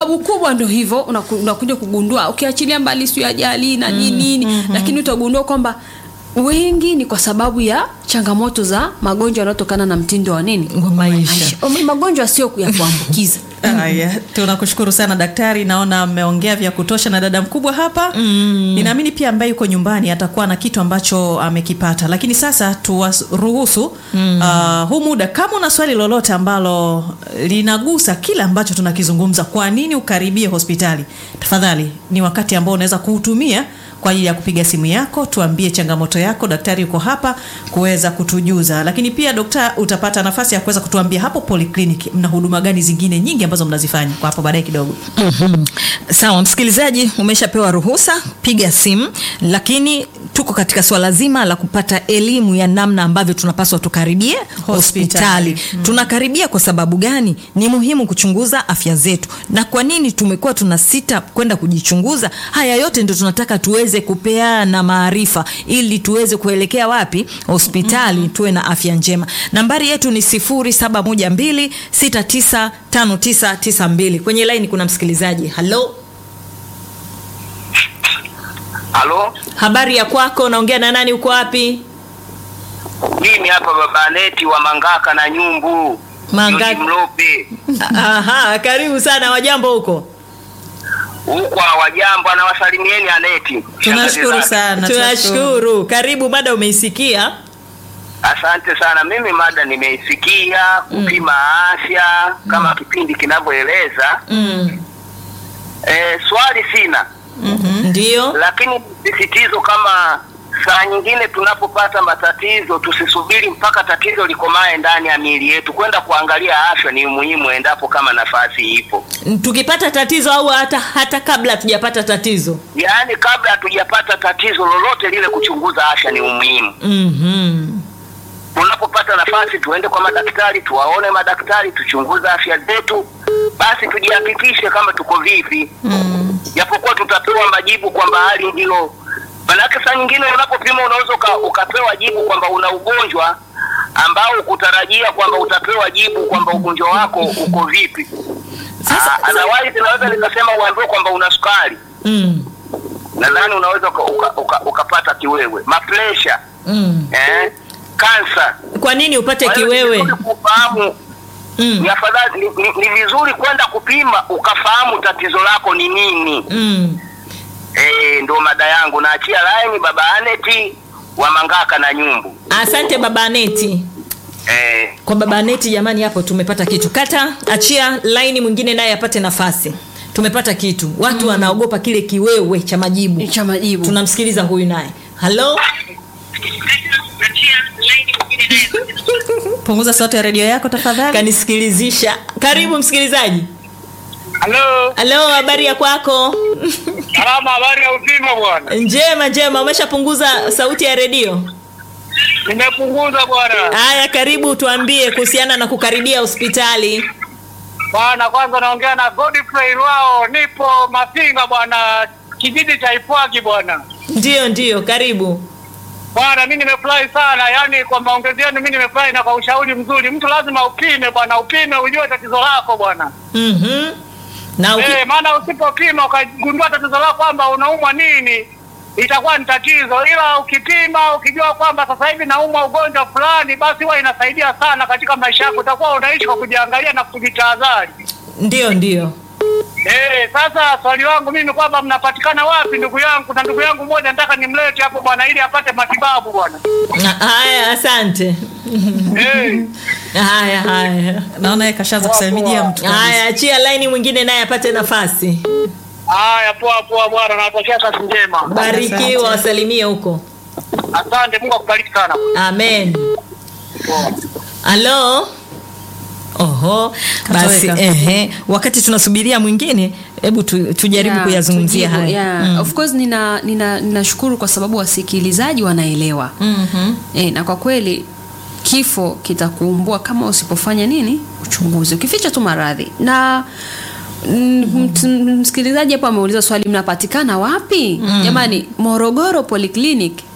sababu kubwa ndo hivyo unaku- unakuja kugundua ukiachilia mbali siyo ajali na nini nini lakini utagundua kwamba wengi ni kwa sababu ya changamoto za magonjwa yanayotokana na mtindo wa nini Wa maisha. Maisha. magonjwa sio ya kuambukiza Haya, tunakushukuru sana daktari, naona mmeongea vya kutosha na dada mkubwa hapa mm. Ninaamini pia ambaye yuko nyumbani atakuwa na kitu ambacho amekipata, lakini sasa tuwaruhusu mm. uh, huu muda, kama una swali lolote ambalo linagusa kile ambacho tunakizungumza, kwa nini ukaribie hospitali, tafadhali ni wakati ambao unaweza kuutumia kwa ajili ya kupiga simu yako, tuambie changamoto yako. Daktari yuko hapa kuweza kutujuza, lakini pia dokta, utapata nafasi ya kuweza kutuambia hapo polyclinic mna huduma gani zingine nyingi ambazo mnazifanya kwa hapo baadaye kidogo. Mhm. Sawa, msikilizaji, umeshapewa ruhusa, piga simu, lakini tuko katika swala zima la kupata elimu ya namna ambavyo tunapaswa tukaribie hospitali. Tunakaribia kwa sababu gani? Ni muhimu kuchunguza afya zetu, na kwa nini tumekuwa tuna sita kwenda kujichunguza? Haya yote ndio tunataka tuweze kupeana maarifa ili tuweze kuelekea wapi? Hospitali, tuwe na afya njema. Nambari yetu ni 0712695992. Kwenye laini kuna msikilizaji. Halo, Halo, habari ya kwako? Naongea na nani? Uko wapi? mimi hapa baba Neti wa Mangaka na Nyumbu Mangaka. Yuji Mlope Aha, karibu sana. Wajambo huko? huko wajambo, anawasalimieni Aneti. Tunashukuru Shangazi zake. sana. Tunashukuru. Karibu, mada umeisikia? Asante sana. Mimi mada nimeisikia kupima afya kama kipindi kinavyoeleza. Mm. E, swali sina, Ndio. lakini sisitizo kama saa nyingine tunapopata matatizo tusisubiri mpaka tatizo likomae ndani ya miili yetu. Kwenda kuangalia afya ni muhimu endapo kama nafasi ipo. Tukipata tatizo au hata hata kabla hatujapata tatizo. Yaani kabla hatujapata tatizo lolote lile, kuchunguza afya ni umuhimu. Mhm. Tunapopata nafasi, tuende kwa madaktari, tuwaone madaktari, tuchunguze afya zetu, basi tujihakikishe kama tuko vipi, japokuwa tutapewa majibu kwamba hali ndilo. Manake saa nyingine unapopima unaweza uka, ukapewa jibu kwamba una ugonjwa ambao ukutarajia kwamba utapewa jibu kwamba ugonjwa wako uko vipi. Sasa- Ah, Otherwise inaweza nikasema uambiwe kwamba una sukari Mm. nadhani unaweza uka, uka, uka, ukapata kiwewe, mapresha Mm. eh, kansa. Kwa nini upate Kwa hiyo ni kiwewe? vizuri kufahamu Mm. ni afadhali ni, ni, ni vizuri kwenda kupima ukafahamu tatizo lako ni nini. Mm. Eh, ndo mada yangu. Naachia laini baba Aneti wa Mangaka na Nyumbu. Asante baba Neti. Eh, Kwa baba Neti jamani, hapo tumepata kitu. Kata, achia laini mwingine naye apate nafasi. Tumepata kitu. Watu wanaogopa kile kiwewe cha majibu. cha majibu Tunamsikiliza huyu naye. Halo? Punguza sauti ya redio yako tafadhali. Kanisikilizisha. Karibu msikilizaji. halo, Halo, habari ya kwako? salama, habari ya uzima bwana? Njema njema, umeshapunguza sauti ya redio? Nimepunguza bwana. Haya, karibu tuambie kuhusiana na kukaribia hospitali. Bwana, kwanza naongea na Godfrey Rwao, nipo Mafinga bwana, kijiji cha Ipwagi bwana. Ndiyo, ndiyo, karibu. Bwana, mi nimefurahi sana, yaani kwa maongezi yenu mi nimefurahi na kwa ushauri mzuri. Mtu lazima upime bwana, upime ujue tatizo lako bwana. Mhm. Na uki... Eh, maana usipopima ukagundua tatizo lako kwamba unaumwa nini itakuwa ni tatizo, ila ukipima ukijua kwamba sasa hivi naumwa ugonjwa fulani, basi huwa inasaidia sana katika maisha yako. Utakuwa unaishi kwa kujiangalia na kujitahadhari. Ndiyo, ndiyo. Eh, sasa swali langu mimi kwamba mnapatikana wapi ndugu yangu? Na ndugu yangu mmoja nataka nimlete hapo bwana, ili apate matibabu bwana. Na- Haya, asante. Eh, Haya, haya. Naona yeye kashaanza kusalimia mtu. kabisa. Haya, achia laini mwingine naye apate nafasi. haya, poa poa bwana, nawatakia kazi njema. Barikiwa, wasalimie huko. Asante, Mungu akubariki sana. Amen. Halo. Oho, basi Katoweka. ehe, wakati tunasubiria mwingine, hebu tu, tujaribu Yeah, kuyazungumzia tujibu, haya. yeah. Mm. Of course nina nina ninashukuru kwa sababu wasikilizaji wanaelewa Mhm. e, na kwa kweli kifo kitakuumbua kama usipofanya nini uchunguzi ukificha tu maradhi na mm, mt- msikilizaji hapo ameuliza swali mnapatikana wapi jamani morogoro polyclinic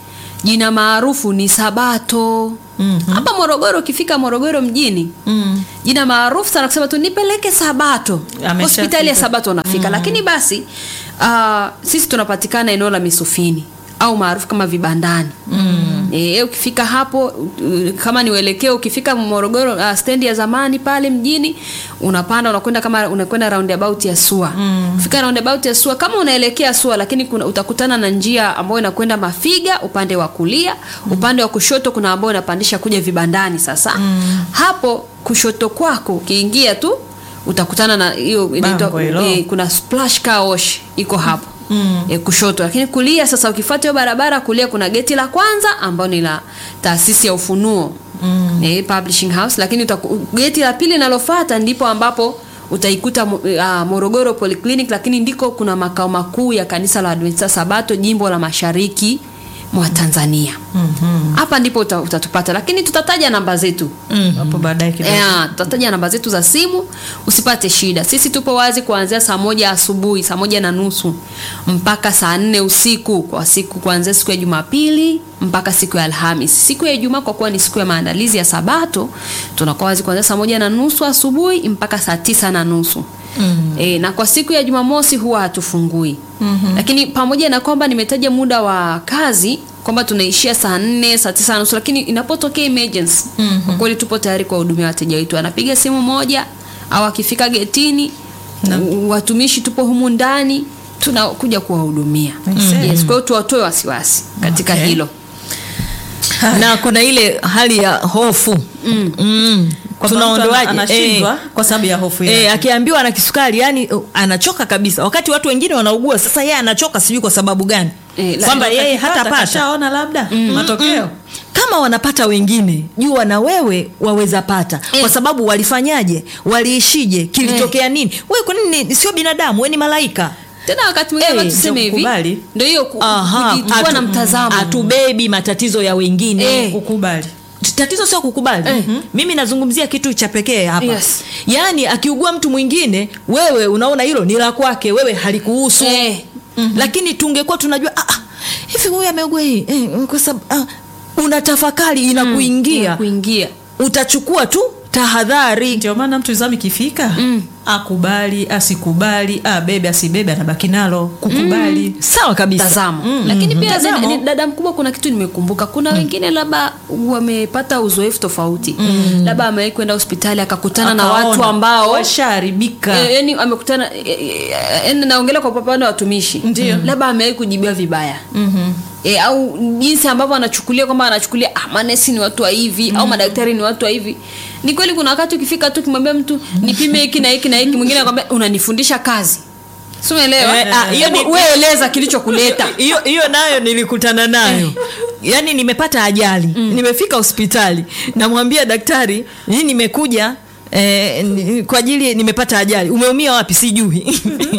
jina maarufu ni sabato hapa morogoro ukifika morogoro mjini Mm. jina maarufu sana kusema tu nipeleke sabato Ameshafika. hospitali ya sabato unafika lakini basi uh, sisi tunapatikana eneo la misufini au maarufu kama vibandani mm. e, ukifika hapo uh, kama ni uelekeo ukifika morogoro uh, stendi ya zamani pale mjini unapanda unakwenda kama unakwenda roundabout ya sua mm. ukifika roundabout ya sua kama unaelekea sua lakini kuna, utakutana na njia ambayo inakwenda mafiga upande wa kulia mm. upande wa kushoto kuna ambayo inapandisha kuja vibandani sasa mm. hapo kushoto kwako ukiingia tu utakutana na hiyo inaitwa Bango hilo. eh, kuna splash car wash iko hapo mm. e, kushoto lakini kulia sasa ukifuata hiyo barabara kulia kuna geti la kwanza ambao ni la taasisi ya ufunuo mm. e, publishing house lakini utaku, geti la pili linalofuata ndipo ambapo utaikuta uh, morogoro polyclinic lakini ndiko kuna makao makuu ya kanisa la adventista sabato jimbo la mashariki mwa tanzania hapa ndipo uta, utatupata lakini tutataja namba zetu hapo baadaye kidogo Yeah, tutataja namba zetu za simu usipate shida sisi tupo wazi kuanzia saa moja asubuhi saa moja na nusu mpaka saa nne usiku kwa siku kuanzia siku ya jumapili mpaka siku ya alhamis siku ya ijumaa kwa kuwa ni siku ya maandalizi ya sabato tunakuwa wazi kuanzia saa moja na nusu asubuhi mpaka saa tisa na nusu Mm. E, na kwa siku ya jumamosi huwa hatufungui mm-hmm. lakini pamoja na kwamba nimetaja muda wa kazi kwamba tunaishia saa nne saa tisa na nusu lakini inapotokea emergency mm-hmm. kwa kweli tupo tayari kuwahudumia wateja wetu anapiga simu moja au akifika getini u- watumishi tupo humu ndani tunakuja kuwahudumia yes, kwa hiyo tuwatoe wasiwasi katika Okay. hilo na kuna ile hali ya hofu mm. Mm. Kwamba mtu tunaondoaje ana- anashindwa kwa sababu ya hofu yake. E, akiambiwa ana kisukari yani uh, anachoka kabisa wakati watu wengine wanaugua sasa yeye anachoka sijui kwa sababu gani Eh, la- kwamba yeye Akipata, hatapata kashaona labda matokeo kama wanapata wengine jua na wewe waweza pata Eh. kwa sababu walifanyaje waliishije kilitokea nini we kwa nini ni- sio binadamu we ni malaika tena wakati mwingine Eh, hey, tuseme ndio hivi kukubali. ndio hiyo ku- Aha, kujichukua atu- na mtazamo hatubebi matatizo ya wengine Eh. kukubali tatizo sio kukubali mm-hmm. mimi nazungumzia kitu cha pekee hapa Yes. yaani akiugua mtu mwingine wewe unaona hilo ni la kwake wewe halikuhusu Eh. mm-hmm. lakini tungekuwa tunajua ah, ah, hivi huyu ameugua hii eh, kwa sababu ah, unatafakari inakuingia kuingia utachukua tu tahadhari ndio maana mtu zamu ikifika akubali asikubali abebe asibebe anabaki nalo kukubali sawa kabisa mtazamo lakini pia Mtazamo. ni- ni- dada mkubwa kuna kitu nimekumbuka kuna wengine labda wamepata uzoefu tofauti labda amewahi kwenda hospitali akakutana na Akaona, watu ambao washaharibika Eh, yani amekutana eh, eh, yani naongelea kwa upande wa watumishi Ndio. labda amewahi kujibiwa vibaya mm-hmm. E, au jinsi ambavyo anachukulia kwamba anachukulia ah, manesi ni watu wa hivi au madaktari ni watu wa hivi ni kweli kuna wakati ukifika tu ukimwambia mtu nipime hiki na hiki na hiki mwingine anakwambia unanifundisha kazi si umeelewa Eh, ah, hiyo ni- Hebu wewe eleza kilichokuleta hiyo hiyo nayo nilikutana nayo yaani nimepata ajali nimefika hospitali namwambia daktari hii nimekuja Eh, ni- kwa ajili nimepata ajali umeumia wapi sijui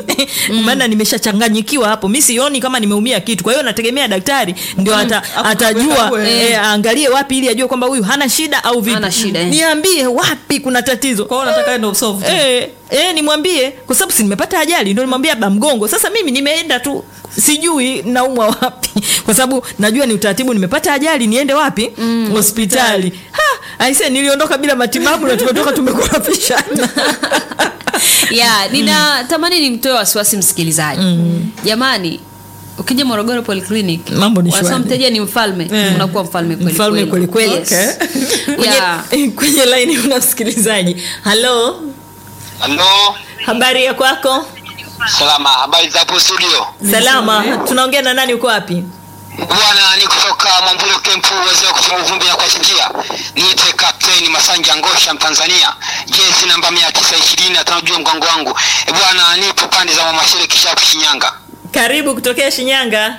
maana nimeshachanganyikiwa hapo mi sioni kama nimeumia kitu kwa hiyo nategemea daktari ndio ata, Hapo atajua kakuwe. eh, aangalie wapi ili ajue kwamba huyu hana shida au vipi Hana shida, eh. niambie wapi kuna tatizo kwao nataka ndo solve tu. Eh, eh, nimwambie kwa sababu si nimepata ajali ndio nimwambie ba mgongo sasa mimi nimeenda tu sijui naumwa wapi kwa sababu najua ni utaratibu nimepata ajali niende wapi mm, hospitali Ha, aise niliondoka bila matibabu na tumetoka tumekorofishana ya ninatamani nimtoe wasiwasi msikilizaji jamani ukija morogoro polyclinic Mambo ni wanasema shwari. mteja ni mfalme Eh. unakuwa mfalme kweli mfalme kweli kweli Yes. kwenye, Yeah. kwenye laini una msikilizaji halo Halo, habari ya kwako salama. Habari za hapo studio? salama tunaongea na nani uko wapi Bwana, ni kutoka Mwambulo Kempu, wazee wa kutoa uvumbi na kuwachinjia. Niite Kapteni Masanja Ngosha, Mtanzania, jezi namba mia tisa ishirini na tano juu ya mgongo wangu. E bwana, nipo pande za Mwamashere Kishapu, Shinyanga. karibu kutokea shinyanga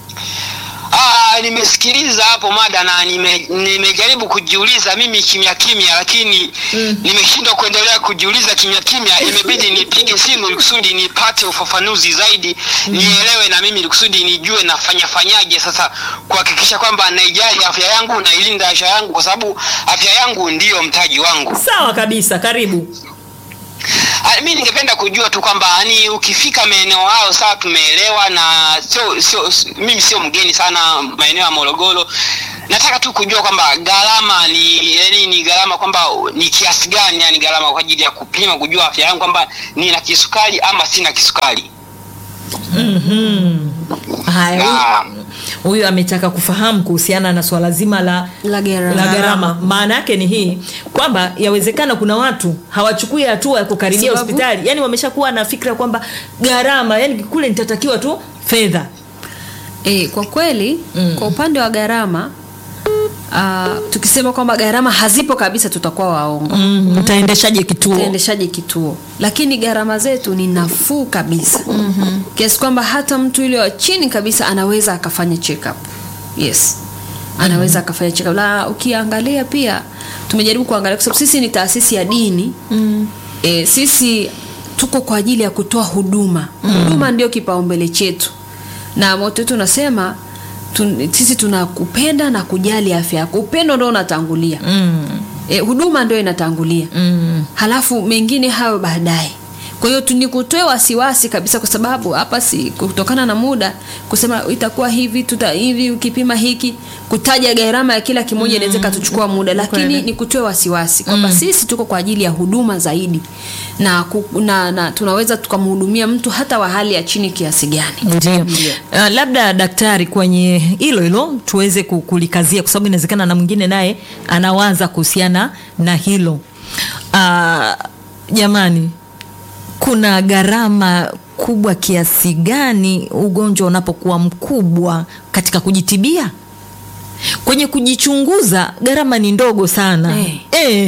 Ah, nimesikiliza hapo mada na nime- nimejaribu kujiuliza mimi kimya kimya, lakini nimeshindwa kuendelea kujiuliza kimya kimya. Imebidi nipige simu ili kusudi nipate ufafanuzi zaidi, nielewe na mimi ili kusudi nijue nafanya fanyaje sasa kuhakikisha kwamba naijali afya yangu nailinda afya yangu, kwa sababu afya yangu ndiyo mtaji wangu. sawa kabisa karibu Ah, mi ningependa kujua tu kwamba yani ukifika maeneo hayo sawa tumeelewa na sio sio s- mimi sio mgeni sana maeneo ya Morogoro nataka tu kujua kwamba gharama ni yani ni gharama kwamba ni kiasi gani yani gharama kwa ajili ya kupima kujua afya yangu kwamba nina kisukari ama sina kisukari haya huyu- Ah. huyu ametaka kufahamu kuhusiana na swala zima la La gharama. la gharama maana yake ni hii kwamba yawezekana kuna watu hawachukui hatua ya kukaribia Sababu? hospitali yani wameshakuwa na fikra kwamba gharama yani kule nitatakiwa tu fedha E, kwa kweli mm. kwa upande wa gharama uh, tukisema kwamba gharama hazipo kabisa tutakuwa waongo mm, utaendeshaje kituo utaendeshaje kituo lakini gharama zetu ni nafuu kabisa mm-hmm. kiasi kwamba hata mtu yule wa chini kabisa anaweza akafanya check up yes anaweza mm-hmm. akafanya check up na ukiangalia pia tumejaribu kuangalia kwa sababu sisi ni taasisi ya dini mm. e, sisi tuko kwa ajili ya kutoa huduma mm. huduma ndio kipaumbele chetu na moto wetu unasema tun, sisi tunakupenda na kujali afya yako upendo ndo unatangulia mm, e, huduma ndio inatangulia mm, halafu mengine hayo baadaye kwa hiyo tu- nikutoe wasiwasi kabisa kwa sababu hapa si kutokana na muda kusema itakuwa hivi tuta hivi ukipima hiki kutaja gharama ya kila kimoja inaweza mm. ikatuchukua muda lakini Kweli. nikutoe wasiwasi kwamba mm. sisi tuko kwa ajili ya huduma zaidi na, ku, na, na tunaweza tukamhudumia mtu hata wa hali ya chini kiasi gani ndio uh, labda daktari kwenye hilo hilo tuweze ku- kulikazia kwa sababu inawezekana na mwingine naye anawaza kuhusiana na hilo uh, jamani kuna gharama kubwa kiasi gani ugonjwa unapokuwa mkubwa katika kujitibia kwenye kujichunguza gharama ni ndogo sana Eh.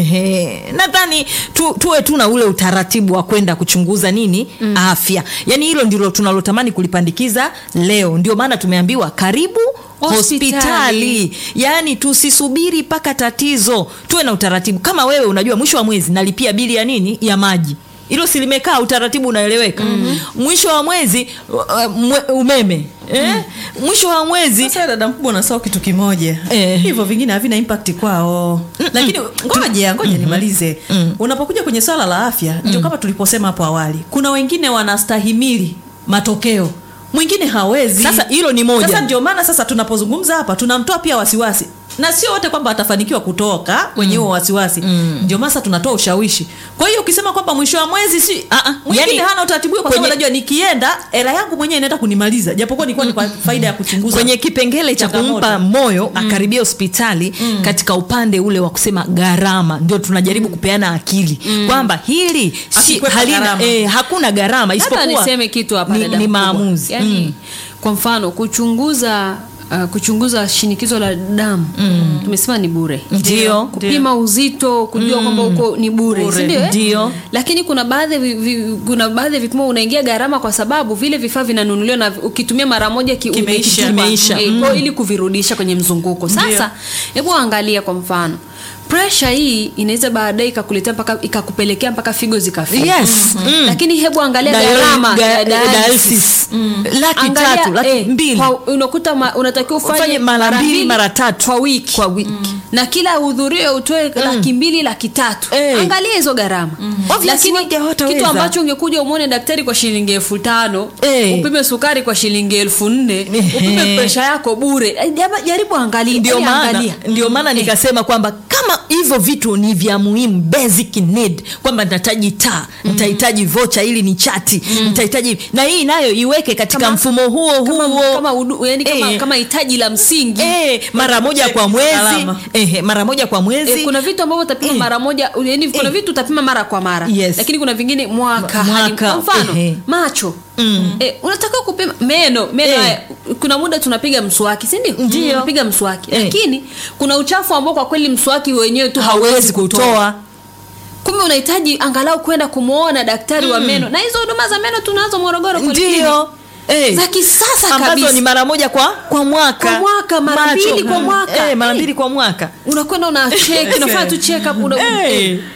Ehe, nadhani tu, tuwe tu na ule utaratibu wa kwenda kuchunguza nini mm. afya yaani hilo ndilo tunalotamani kulipandikiza leo ndio maana tumeambiwa karibu Hospitali. hospitali yaani tusisubiri mpaka tatizo tuwe na utaratibu kama wewe unajua mwisho wa mwezi nalipia bili ya nini ya maji hilo silimekaa utaratibu unaeleweka mm-hmm. mwisho wa mwezi uh, mwe, umeme eh? mwisho wa mwezi sasa dada mkubwa unasahau kitu kimoja Eh. hivyo vingine havina impact kwao lakini ngoja ngoja nimalize unapokuja kwenye swala la afya ndio kama tuliposema hapo awali kuna wengine wanastahimili matokeo mwingine hawezi Sasa hilo ni moja. sasa ndio maana sasa tunapozungumza hapa tunamtoa pia wasiwasi na sio wote kwamba atafanikiwa kutoka kwenye huo wasiwasi ndio maana sasa tunatoa ushawishi kwa hiyo ukisema kwamba mwisho wa mwezi si Ah, ah, mwingine yani, hana utaratibu huo kwa sababu kwenye- najua nikienda hela yangu mwenyewe inaenda kunimaliza japokuwa nilikuwa ni kwa faida ya kuchunguza kwenye kipengele cha changamoto. kumpa moyo akaribia hospitali katika upande ule wa kusema gharama ndio tunajaribu kupeana akili kwamba hili si, Asikwepa halina, gharama. eh, hakuna gharama hata isipokuwa niseme kitu hapa ni, dada ni mkubwa. maamuzi yani, Mm. kwa mfano kuchunguza Uh, kuchunguza shinikizo la damu mm. tumesema ni bure Ndio. kupima uzito kujua kwamba uko ni bure, Bure. si ndio, eh? Ndio. lakini kuna baadhi ya vi, vi, kuna baadhi ya vipimo unaingia gharama kwa sababu vile vifaa vinanunuliwa na ukitumia mara moja ki, Kimeisha. umekitupa. Kimeisha. Eh, kwa hiyo ili kuvirudisha kwenye mzunguko sasa hebu angalia kwa mfano presha hii inaweza baadaye ikakuletea mpaka ikakupelekea mpaka figo zikafika Yes. Mm. lakini hebu angalia Dial- gharama ga- ya dialysis. dialysis. laki Angalia, tatu laki eh, mbili kwa- unakuta ma, unatakiwa ufanye Ufanye mara mbili, mara tatu. kwa wiki, kwa wiki. na kila uhudhurio utoe laki mbili laki tatu Eh. angalia hizo gharama Obviously lakini wengi hawataweza. kitu ambacho ungekuja umwone daktari kwa shilingi elfu tano Eh. upime sukari kwa shilingi elfu nne Ehe. upime presha yako bure Eh, jama- jaribu angalia ndio eh, maana angalia. ndio maana nikasema kwamba kama hivyo vitu ni vya muhimu basic need kwamba nitahitaji taa nitahitaji vocha ili ni chati nitahitaji na hii nayo iweke katika Kama- mfumo huo kama, huo kama, udu, yani kama, Eh. kama hitaji la msingi Eh, mara moja kwa mwezi Salama. eh, mara moja kwa mwezi E, kuna vitu ambavyo utapima Eh. mara moja yani kuna Eh. vitu utapima mara kwa mara Yes. lakini kuna vingine mwaka, Mwaka, hadi- kwa mfano ehe. macho mm. e, unatakiwa kupima meno meno Eh. haya kuna muda tunapiga mswaki si ndio Ndio. tunapiga mswaki Eh. lakini kuna uchafu ambao kwa kweli mswaki wenyewe tu hauwezi kutoa kumbe unahitaji angalau kwenda kumwona daktari wa meno na hizo huduma za meno tunazo morogoro polyclinic. ndio eh. za kisasa ambazo kabisa ni mara moja kwa kwa mwaka Kwa mwaka, mara Macho. mbili kwa mwaka. eh, mara Eh. mbili kwa mwaka unakwenda una check unafanya tu check up una, Eh.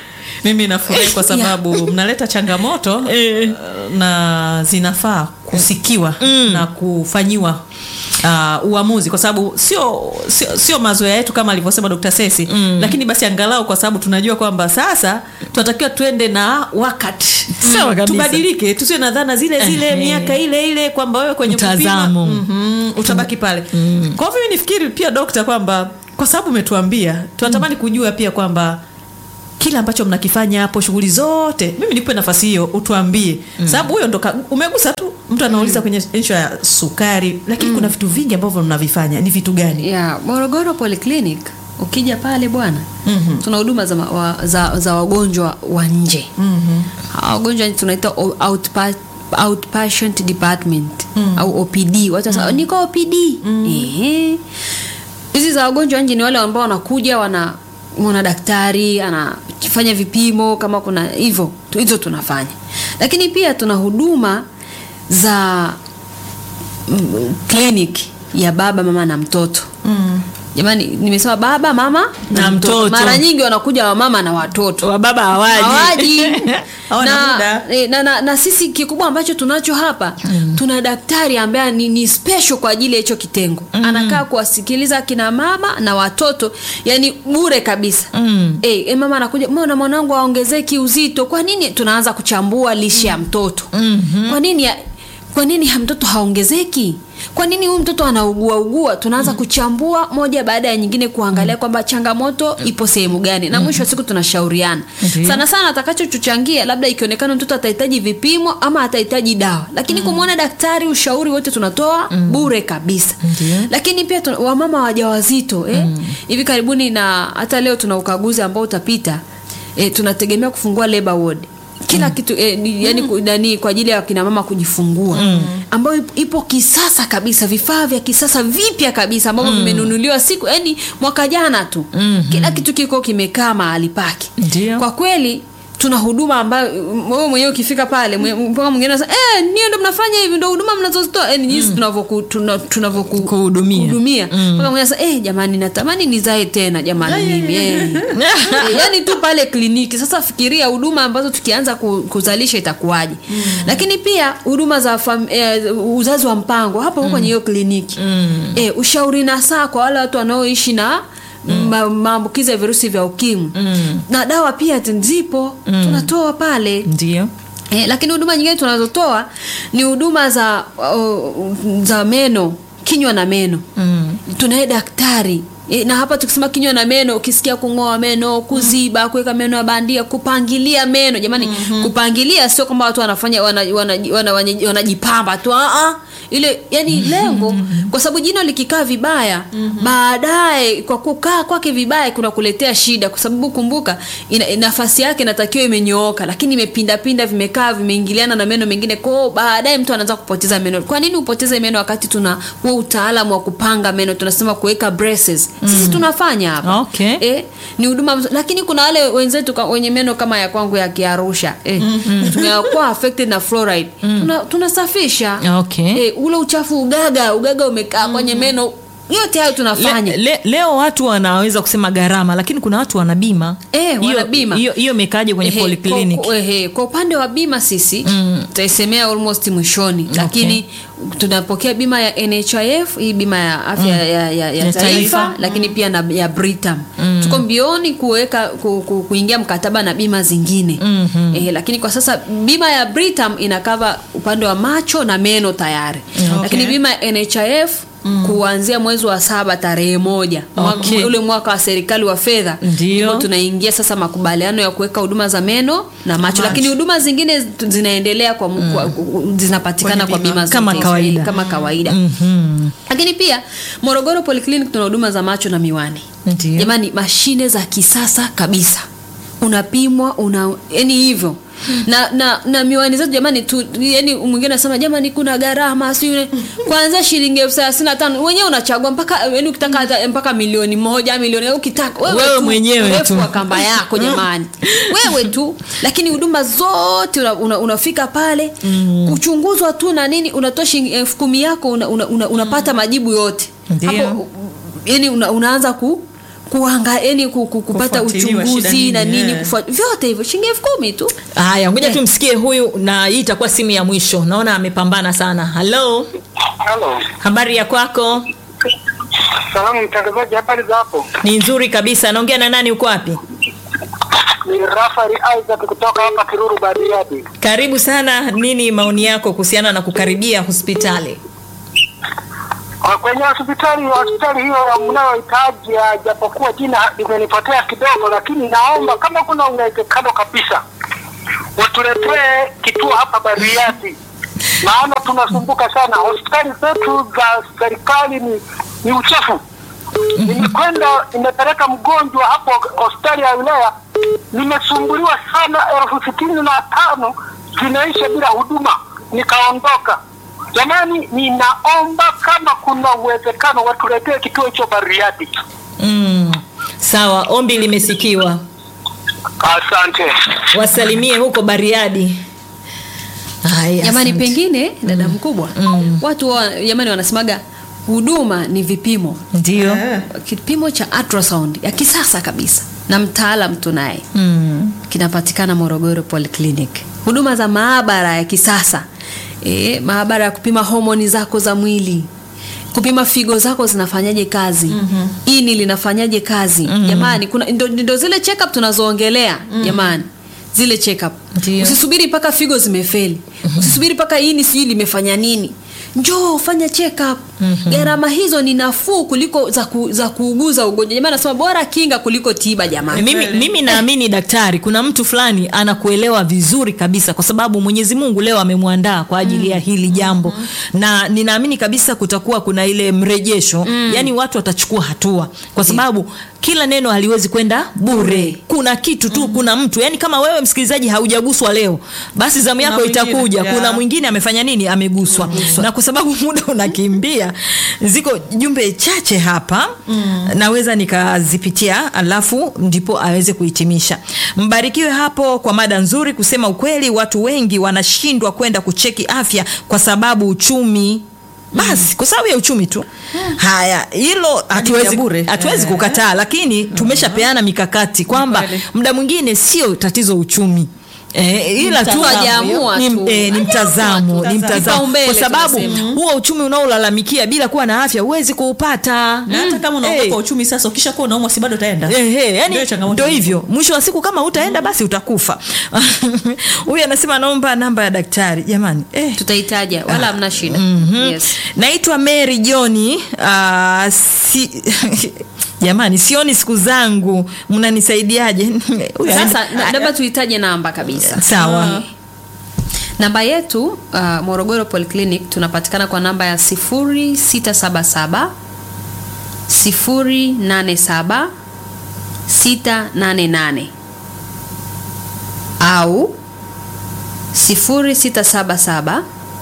mimi nafurahi kwa sababu mnaleta changamoto Eh. na zinafaa kusikiwa na kufanyiwa uh, uamuzi kwa sababu sio sio, sio mazoea yetu kama alivyosema Dr. Sesi lakini basi angalau kwa sababu tunajua kwamba sasa tunatakiwa tuende na wakati Sawa kabisa. tubadilike tusiwe na dhana zile zile Ehe. miaka ile ile kwamba wewe kwenye Mtazamo. kupima Mhm, utabaki pale kwa hivyo mimi nifikiri pia dokta kwamba kwa sababu umetuambia tunatamani kujua pia kwamba kile ambacho mnakifanya hapo shughuli zote mimi nipe nafasi hiyo utuambie sababu huyo ndo ka- umegusa tu mtu anauliza kwenye issue ya sukari lakini kuna vitu vingi ambavyo mnavifanya ni vitu gani ya morogoro polyclinic ukija pale bwana Mhm. tuna huduma za, ma- wa, za, za wagonjwa wa nje Mhm. Hawa wagonjwa tunaita o- outpa, outpatient department au opd watu wanasema niko opd Ehe. hizi za wagonjwa wa nje ni wale ambao wanakuja wana mwana daktari anafanya vipimo kama kuna hivyo tu- hizo tunafanya lakini pia tuna huduma za mm, clinic ya baba mama na mtoto Mm. jamani nimesema baba mama Na mtoto. mara nyingi wanakuja wamama na watoto wa baba hawaji hawaji Hawana muda. na, eh, na, na, na sisi kikubwa ambacho tunacho hapa tuna daktari ambaye ni, ni special kwa ajili ya hicho kitengo anakaa kuwasikiliza kina mama na watoto yani bure kabisa Mm. eh, eh, mama anakuja mbona mwanangu aongezeki uzito kwa nini tunaanza kuchambua lishe ya mtoto kwa nini ya, kwa nini ha- mtoto haongezeki kwa nini huyu mtoto anaugua ugua tunaanza kuchambua moja baada ya nyingine kuangalia kwamba changamoto ipo sehemu gani na mwisho wa siku tunashauriana Ndiyo. sana sana atakachotuchangia labda ikionekana mtoto atahitaji vipimo ama atahitaji dawa lakini kumwona daktari ushauri wote tunatoa bure kabisa Ndiyo. lakini pia tuna, wamama wajawazito eh? hivi karibuni na hata leo tuna ukaguzi ambao utapita eh, tunategemea kufungua labor ward kila kitu eh, ni, yani, ku- nani kwa ajili ya kina mama kujifungua ambayo ipo- ipo kisasa kabisa vifaa vya kisasa vipya kabisa ambavyo vimenunuliwa siku yani mwaka jana tu kila kitu kiko kimekaa mahali pake Ndio. kwa kweli tuna huduma ambayo mm, wewe mwenyewe ukifika pale mwe- mpaka mwingine anasema eh niyo ndo mnafanya hivi ndo huduma mnazozitoa eh, ni jinsi tunavyoku tuna- tunavyoku- Kuhudumia. kuhudumia mpaka mwingine anasema eh jamani natamani nizae tena jamani mimi eh. Eh, yani tu pale kliniki sasa fikiria huduma ambazo tukianza ku- kuzalisha itakuwaje lakini pia huduma za fam, eh, uzazi wa mpango hapo mm. kwenye hiyo kliniki eh, ushauri na saa kwa wale watu wanaoishi na ma- maambukizi ya virusi vya ukimwi na dawa pia t- zipo tunatoa pale ndio Eh, lakini huduma nyingine tunazotoa ni huduma za uh, za meno kinywa na meno mm. tunaye daktari E, na hapa tukisema kinywa na meno ukisikia kung'oa meno kuziba kuweka meno ya bandia kupangilia meno jamani mm-hmm. kupangilia sio kwamba watu wanafanya wanajipamba wana, wana, wana, wanajipamba tu ah, ah. ile yani lengo kwa sababu jino likikaa vibaya baadaye kwa kukaa kwake vibaya kuna kuletea shida kwa sababu kumbuka ina, nafasi yake inatakiwa imenyooka lakini imepindapinda vimekaa vimeingiliana na meno mengine kwao baadaye mtu anaanza kupoteza meno kwa nini upoteze meno wakati tuna huo utaalamu wa kupanga meno tunasema kuweka braces sisi tunafanya hapa Okay. eh, ni huduma mzuri. lakini kuna wale wenzetu ka- wenye meno kama ya kwangu ya kiarusha eh, tumekuwa affected na fluoride Tuna- tunasafisha Okay. eh, ule uchafu ugaga ugaga umekaa kwenye meno yote hayo tunafanya Le, le, leo watu wanaweza kusema gharama lakini kuna watu wana bima Eh, wana Hiyo- bima. hiyo hiyo imekaje kwenye Ehe, polyclinic kwa, ehe, kwa upande wa bima sisi mm. tutaisemea almost mwishoni lakini tunapokea bima ya nhif hii bima ya afya mm. ya, ya, ya, Ya taifa, taifa. lakini pia na ya britam mm. tuko mbioni kuweka ku, ku, kuingia mkataba na bima zingine mm-hmm. ehe, lakini kwa sasa bima ya britam inakava upande wa macho na meno tayari Okay. lakini bima ya nhif Mm. kuanzia mwezi wa saba tarehe moja Mwaka- Okay. ule mwaka wa serikali wa fedha Ndio. Ndipo tunaingia sasa makubaliano ya kuweka huduma za meno na macho, lakini huduma zingine tu- zinaendelea kwa, mm. kwa zinapatikana Kwenye kwa bima. bima Kama zote, kawaida. kama kawaida Mhm. lakini pia morogoro polyclinic tuna huduma za macho na miwani Ndio. jamani mashine za kisasa kabisa unapimwa una yani hivyo na, na na miwani zetu jamani tu yani mwingine anasema jamani kuna gharama si kwanza shilingi elfu thelathini na tano wenyewe unachagua mpaka yani ukitaka hata mpaka milioni moja milioni ukitaka Wewe tu, mwenyewe urefu tu. wa kamba yako jamani wewe tu lakini huduma zote una, una, unafika pale mm. kuchunguzwa tu na nini unatoa shilingi elfu kumi yako una, una, una, unapata majibu yote Ndio. Hapo, yani una, unaanza ku kuanga yani ku- ku- kupata Kufuatiliwa shida uchunguzi na nini, nini eh. kufuat, vyote hivyo shilingi elfu kumi tu haya ngoja Eh. tumsikie huyu na hii itakuwa simu ya mwisho naona amepambana sana halo Halo. habari ya kwako Salamu mtangazaji, habari za hapo? ni nzuri kabisa naongea na nani uko wapi Ni Rafael Isaac kutoka hapa Kiruru Bariadi. karibu sana nini maoni yako kuhusiana na kukaribia hospitali Kwa Kwenye hospitali hospitali hiyo mnayohitaji, ah, japokuwa jina limenipotea kidogo, lakini naomba kama kuna uwezekano kabisa watuletee kituo hapa Bariadi, maana tunasumbuka sana. Hospitali zetu za serikali ni, ni uchafu. Nimekwenda nimepeleka mgonjwa hapo hospitali ya wilaya, nimesumbuliwa sana, elfu sitini na tano zinaisha bila huduma, nikaondoka. Jamani, ninaomba kama kuna uwezekano watuletee kituo hicho Bariadi. mm. sawa ombi limesikiwa Asante. wasalimie huko bariadi Haya, jamani asante. pengine dada mkubwa watu wa, jamani wanasemaga huduma ni vipimo ndio Eh. kipimo cha ultrasound ya kisasa kabisa na mtaalam tunaye mm. kinapatikana morogoro polyclinic huduma za maabara ya kisasa e, maabara ya kupima homoni zako za mwili kupima figo zako zinafanyaje kazi mm-hmm. ini linafanyaje kazi mm-hmm. jamani kuna ndo, ndo zile check up tunazoongelea mm-hmm. jamani zile check up Ndio. usisubiri mpaka figo zimefeli mm-hmm. usisubiri mpaka ini sijui limefanya nini njoo fanya check up mm-hmm. gharama hizo ni nafuu kuliko za, ku, za kuuguza ugonjwa jamani nasema bora kinga kuliko tiba jamani mimi, mimi naamini daktari kuna mtu fulani anakuelewa vizuri kabisa kwa sababu mwenyezi mungu leo amemwandaa kwa ajili ya hili jambo na ninaamini kabisa kutakuwa kuna ile mrejesho mm. yaani watu watachukua hatua kwa sababu kila neno haliwezi kwenda bure kuna kitu tu mm. kuna mtu yaani kama wewe msikilizaji haujaguswa leo basi zamu yako mwingine, itakuja yeah. kuna mwingine amefanya nini ameguswa na kwa sababu muda unakimbia ziko jumbe chache hapa mm. naweza nikazipitia alafu ndipo aweze kuhitimisha mbarikiwe hapo kwa mada nzuri kusema ukweli watu wengi wanashindwa kwenda kucheki afya kwa sababu uchumi basi kwa sababu ya uchumi tu haya hilo hatuwezi bure. hatuwezi Eh. kukataa lakini tumeshapeana mikakati kwamba kweli. muda mwingine sio tatizo uchumi Eh, ila tu Mtazamo. Hajaamua ni, tu. eh, ni mtazamo ni mtazamo Kipaumbele kwa sababu tunasema. huo uchumi unaolalamikia bila kuwa na afya huwezi kuupata na hata kama unaogopa Eh, uchumi sasa ukisha kuwa unaumwa si bado utaenda Eh, eh, yani Ndio changamoto ndo hiyo. hivyo mwisho wa siku kama utaenda basi utakufa huyu anasema naomba namba ya daktari jamani eh. tutaitaja wala hamna shida Mhm. yes. naitwa mary johni uh, si, jamani sioni siku zangu mnanisaidiaje Huyu sasa anaenda- na- labda tuitaje namba kabisa sawa namba yetu uh, morogoro polyclinic tunapatikana kwa namba ya 0677 087 688 au 0677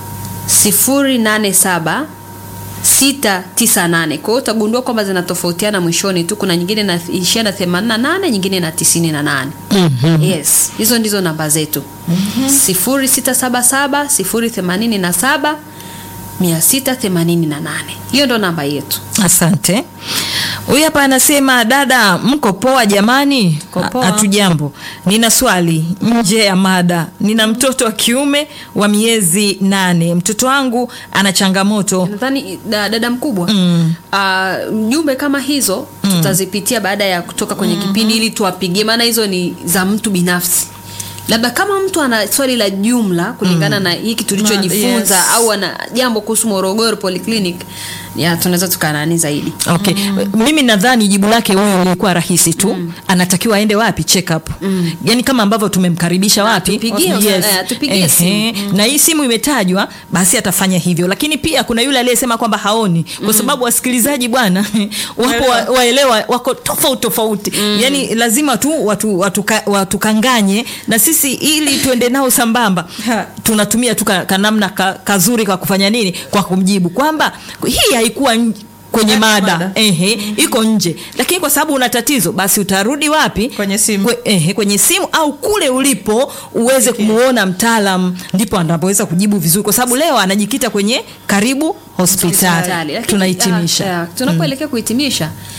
087 698 kwa hiyo utagundua kwamba zinatofautiana mwishoni tu kuna nyingine inaishia na 88 nyingine na 98 mm-hmm. yes hizo ndizo namba zetu mm-hmm. 0677 087 688 hiyo ndo namba yetu asante huyu hapa anasema dada mko poa jamani Mko poa. hatujambo nina swali nje ya mada nina mtoto wa kiume wa miezi nane mtoto wangu ana changamoto nadhani da, dada mkubwa Mm. uh, jumbe kama hizo mm. tutazipitia baada ya kutoka kwenye mm-hmm. kipindi ili tuwapigie maana hizo ni za mtu binafsi labda kama mtu ana swali la jumla kulingana mm. na hiki tulichojifunza yes. au ana jambo kuhusu morogoro polyclinic ya tunaweza tukanani zaidi okay mimi nadhani jibu lake huyo ilikuwa rahisi tu anatakiwa aende wapi check up yaani kama ambavyo tumemkaribisha wapi tupigie, eh, tupigie Ehe. simu. na hii simu imetajwa basi atafanya hivyo lakini pia kuna yule aliyesema kwamba haoni kwa sababu wasikilizaji bwana wapo wa- waelewa wako tofauti tofauti yaani lazima tu watu watuka- watukanganye na sisi ili tuende nao sambamba Ha. tunatumia tu ka- kanamna ka, kazuri kwa kufanya nini kwa kumjibu kwamba hii haikuwa nj- kwenye Haikuwa mada mada. ehe, iko nje lakini kwa sababu una tatizo basi utarudi wapi Kwenye simu. Kwe, ehe, kwenye simu au kule ulipo uweze Okay. kumuona mtaalam ndipo anapoweza kujibu vizuri kwa sababu leo anajikita kwenye karibu hospitali Lakini, tunahitimisha ah, ah, tunapoelekea kuhitimisha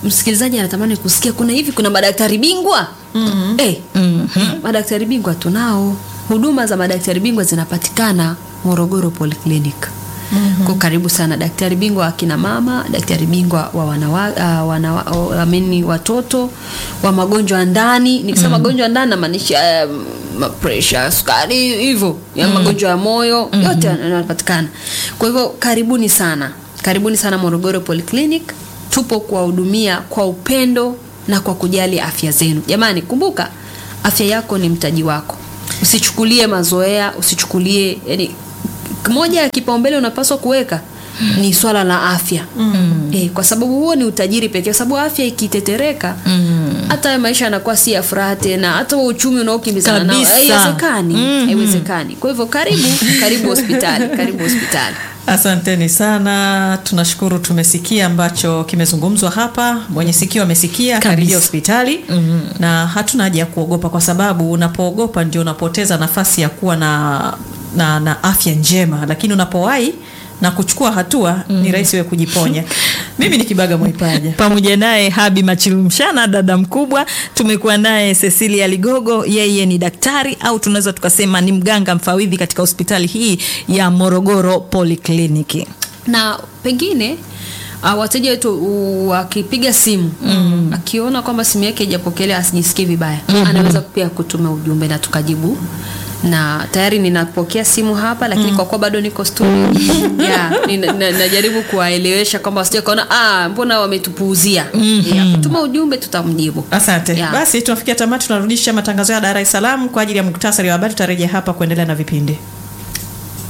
msikilizaji anatamani kusikia kuna hivi kuna madaktari bingwa mm-hmm. eh, mm-hmm. madaktari bingwa tunao huduma za madaktari bingwa zinapatikana morogoro polyclinic Mm-hmm. Kwa karibu sana daktari bingwa wa akina mama, daktari bingwa wa wanawa, uh, wanawa, uh, ameni watoto wa magonjwa ya ndani. Nikisema mm-hmm. magonjwa ya ndani namaanisha um, pressure, sukari, hivyo ya mm-hmm. magonjwa ya moyo mm-hmm. yote yanapatikana. Kwa hivyo karibuni sana, karibuni sana Morogoro Polyclinic. Tupo kuwahudumia kwa upendo na kwa kujali afya zenu. Jamani, kumbuka afya yako ni mtaji wako. Usichukulie mazoea, usichukulie yani moja ya kipaumbele unapaswa kuweka ni swala la afya mm. e, kwa sababu huo ni utajiri pekee kwa sababu afya ikitetereka hata mm. maisha yanakuwa si ya furaha tena hata huo uchumi unaokimbizana nao Kabisa. haiwezekani Mhm. haiwezekani kwa hivyo karibu karibu hospitali karibu hospitali Asanteni sana, tunashukuru. Tumesikia ambacho kimezungumzwa hapa, mwenye sikio amesikia, karibia hospitali mm-hmm. na hatuna haja ya kuogopa, kwa sababu unapoogopa ndio unapoteza nafasi ya kuwa na, na, na afya njema, lakini unapowahi na kuchukua hatua mm-hmm. ni rahisi wewe kujiponya. Mimi ni Kibaga Mwaipaja. pamoja naye Habi Machilumshana, dada mkubwa. Tumekuwa naye Cecilia Ligogo, yeye ni daktari au tunaweza tukasema ni mganga mfawidhi katika hospitali hii ya Morogoro Polyclinic. na pengine uh, wateja wetu uh, wakipiga simu mm. akiona kwamba simu yake haijapokelewa asijisikie vibaya mm-hmm. anaweza pia kutuma ujumbe na tukajibu na tayari ninapokea simu hapa lakini mm. kwa kuwa bado niko studio yeah, nina- na- najaribu kuwaelewesha kwamba wasije kaona ah, mbona wametupuuzia mm-hmm. yeah, kutuma ujumbe tutamjibu Asante. Yeah. Basi tunafikia tamati, tunarudisha matangazo ya Dar es Salaam kwa ajili ya muktasari wa habari. Tutarejea hapa kuendelea na vipindi.